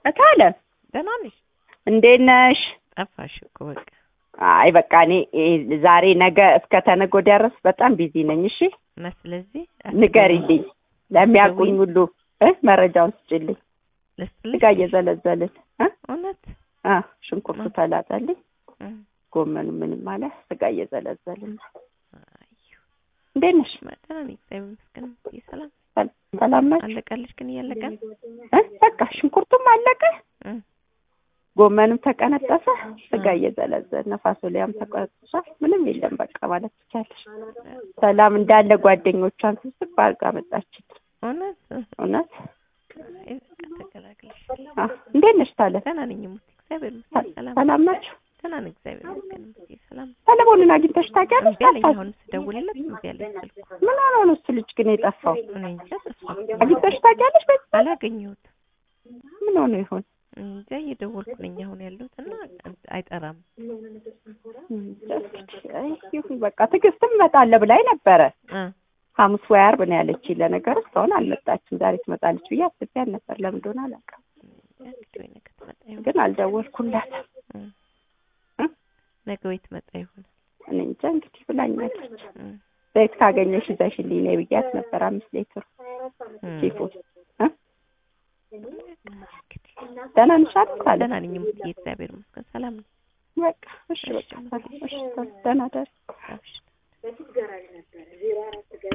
እታለም ደህና ነሽ? እንዴት ነሽ? ጠፋሽ እኮ በቃ። አይ በቃ እኔ እ ዛሬ ነገ እስከ ተነገ ወዲያ ድረስ በጣም ቢዚ ነኝ። እሺ እና ስለዚህ ንገሪልኝ፣ ለሚያውቁኝ ሁሉ እ መረጃውን ስጭልኝ። ልስጥልሽ? ስጋ እየዘለዘልን እ እውነት አ ሽንኩርቱ ተላጠልኝ፣ እ ጎመኑ ምንም አለ። ስጋ እየዘለዘልን አዩ እንዴት ነሽ? ደህና ነኝ እግዚአብሔር ይመስገን። ሰላም ሰል- ሰላም ናችሁ? አለቀልሽ ግን እያለቀ ነው? እ በቃ ሽንኩርቱም አለቀ፣ እ ጎመንም ተቀነጠሰ፣ ስጋ እየዘለዘልን ፋሶሊያም ተቀጥሷል። ምንም የለም በቃ ማለት ትቻለሽ። ሰላም እንዳለ ጓደኞቿን ስብስብ አድርጋ መጣችን። እውነት እውነት አይ በቃ ተገላግለሽ። አ እንዴት ነሽ ታለ ደህና ነኝ ሙት እግዚአብሔር ይመስገን። ሰላም ሰላም ናችሁ? ደህና ነኝ እግዚአብሔር ይመስገን። ሙት ሰላም ሰለሞንን አግኝተሽ ታውቂያለሽ? እምቢ አለኝ። ጠፋሽ። አሁን ስደውልለት እምቢ አለኝ ስልኩ። ምን ሆኖ ነው እሱ ልጅ ግን የጠፋው? እኔ እንጃ ጠፋ። አግኝተሽ ታውቂያለሽ? በዚህ አላገኘሁትም። ምን ሆኖ ይሆን? እንጃ እየደወልኩ ነኝ አሁን ያለሁት እና አይጠራም። እንጃ እንግዲህ። አይ ይሁን በቃ ትዕግስትም እመጣለሁ ብላኝ ነበረ። እ ሐሙስ ወይ ዓርብ ነው ያለችኝ። ለነገሩ እስካሁን አልመጣችም። ዛሬ ትመጣለች ብዬ አስቤያት ነበር። ለምን እንደሆነ አላውቅም፣ እንግዲህ ወይ ነገ ትመጣ ይሆናል። ግን አልደወልኩላትም። እ እ? ነገ ወይ ትመጣ ይሆናል። እኔ እንጃ እንግዲህ ብላኛለች። እ ዘይት ካገኘሽ ይዘሽልኝ ነይ ብያት ነበር። አምስት ሌትር እ ቺፉ እ እንግዲህ ደህና ነሽ አይደል? ታለ ደህና ነኝ ሙትዬ እግዚአብሔር ይመስገን ሰላም ነኝ። በቃ እሺ፣ በቃ እሺ፣ ደህና ደር አብሽር